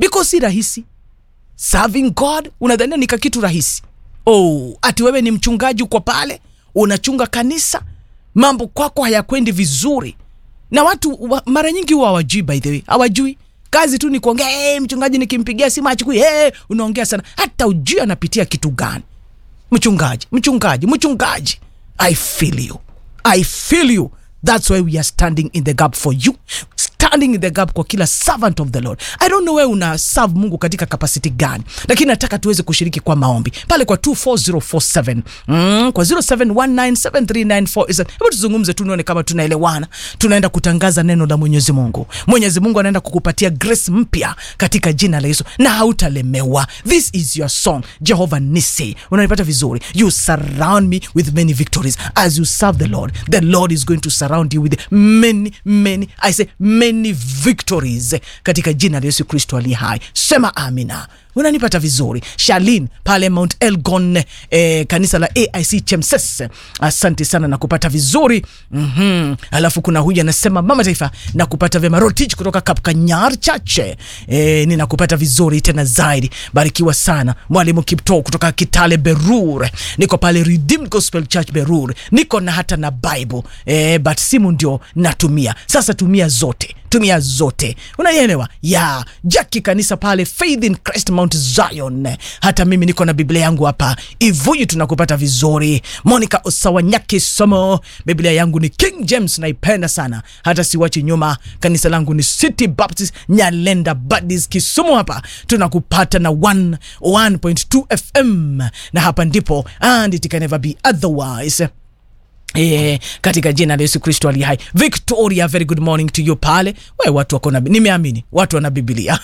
because si rahisi serving god unadhania ni kakitu rahisi oh, ati wewe ni mchungaji uko pale unachunga kanisa mambo kwako hayakwendi vizuri na watu wa, mara nyingi huwa hawajui by the way hawajui kazi tu ni kuongea hey, mchungaji nikimpigia simu achukui hey, unaongea sana hata ujui anapitia kitu gani mchungaji mchungaji mchungaji i feel you i feel you that's why we are standing in the gap for you standing in the gap kwa kila servant of the lord i don't know wewe una serve mungu katika kapasiti gani lakini nataka tuweze kushiriki kwa maombi pale kwa 24047 mm, kwa 07197394 hebu tuzungumze tu nione kama tunaelewana tunaenda kutangaza neno la mwenyezi mungu mwenyezi mungu anaenda kukupatia grace mpya katika jina la yesu na hautalemewa this is your song jehova nisi unanipata vizuri you surround me with many victories as you serve the lord the lord is going to surround you with many many i say many victories katika jina la yesu kristo aliye hai sema amina unanipata vizuri shalin pale mount elgon eh, kanisa la aic chemses asante sana na kupata vizuri mm-hmm. alafu kuna huyu anasema mama taifa na kupata vyema rotich kutoka kapkanyar chache eh, ninakupata vizuri tena zaidi barikiwa sana mwalimu kipto kutoka kitale berur niko pale redeemed gospel church berur niko na hata na bible eh, but simu ndio natumia sasa tumia zote tumia zote unaielewa ya jaki kanisa pale faith in christ mount zion hata mimi niko na biblia yangu hapa ivuyu tunakupata vizuri monica osawanyaki somo biblia yangu ni king james naipenda sana hata siwachi nyuma kanisa langu ni city baptist nyalenda badis kisumu hapa tunakupata na 1 1.2 fm na hapa ndipo and it can never be otherwise E, katika jina la yesu kristo ali hai victoria very good morning to you pale we watu wako na nimeamini watu wana bibilia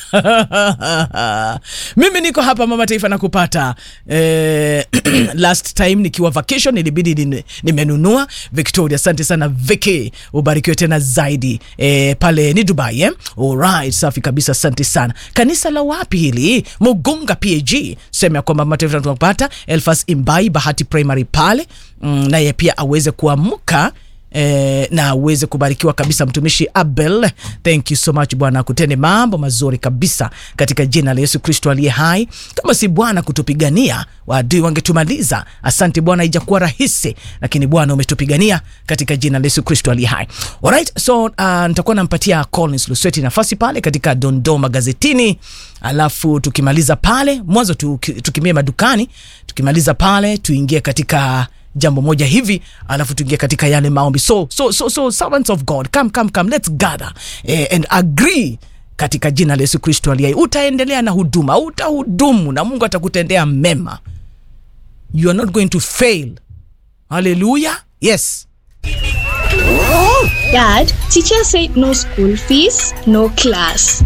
mimi niko hapa mama taifa na kupata e, last time nikiwa vacation ilibidi nime- nimenunua victoria asante sana viki ubarikiwe tena zaidi e, pale ni dubai eh? alright safi kabisa asante sana kanisa la wapi hili mugunga pag sema ya kwamba mama taifa tunapata elfas imbai bahati primary pale mm, naye pia aweze kuamka Eh, na uweze kubarikiwa kabisa mtumishi abel thank you so much bwana akutende mambo mazuri kabisa katika jina la yesu kristo aliye hai kama si bwana kutupigania waadui wangetumaliza asante bwana ijakuwa rahisi lakini bwana umetupigania katika jina la yesu kristo aliye hai alright so uh, nitakuwa nampatia collins lusweti nafasi pale katika dondoo magazetini alafu tukimaliza pale mwanzo tuki- tukimie madukani tukimaliza pale tuingie katika jambo moja hivi alafu tuingie katika yale maombi so so so so servants of god come come come let's gather eh, and agree katika jina la yesu kristo aliye hai. utaendelea na huduma utahudumu na mungu atakutendea mema you are not going to fail haleluya yes Dad, teacher said no school fees, no class.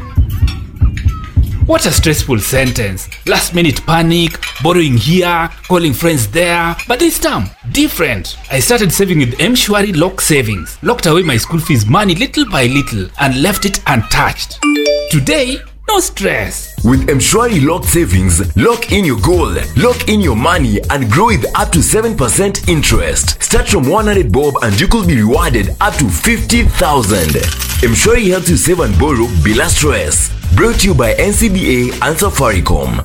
What a stressful sentence. Last minute panic, borrowing here, calling friends there. But this time, different. I started saving with M-Shwari Lock Savings. Locked away my school fees money little by little and left it untouched. Today, no stress. With Mshwari Lock Savings, lock in your goal, lock in your money, and grow with up to 7% interest. Start from 100 bob and you could be rewarded up to 50,000. Mshwari helps you save and borrow bila stress. Brought to you by NCBA and Safaricom.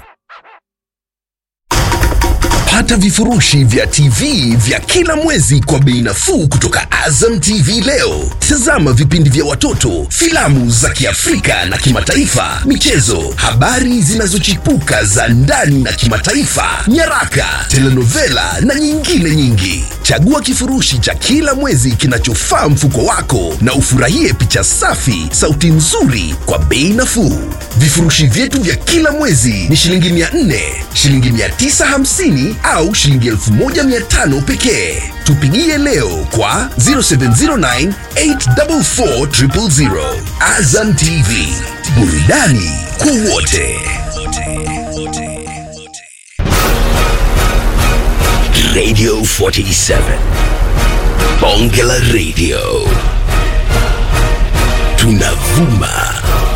pata vifurushi vya tv vya kila mwezi kwa bei nafuu kutoka azam tv leo tazama vipindi vya watoto filamu za kiafrika na kimataifa michezo habari zinazochipuka za ndani na kimataifa nyaraka telenovela na nyingine nyingi chagua kifurushi cha kila mwezi kinachofaa mfuko wako na ufurahie picha safi sauti nzuri kwa bei nafuu vifurushi vyetu vya kila mwezi ni shilingi 400 shilingi 950 au shilingi 1500 pekee tupigie leo kwa 0709 844 000. azam tv burudani kwa wote radio 47 bonge la radio tunavuma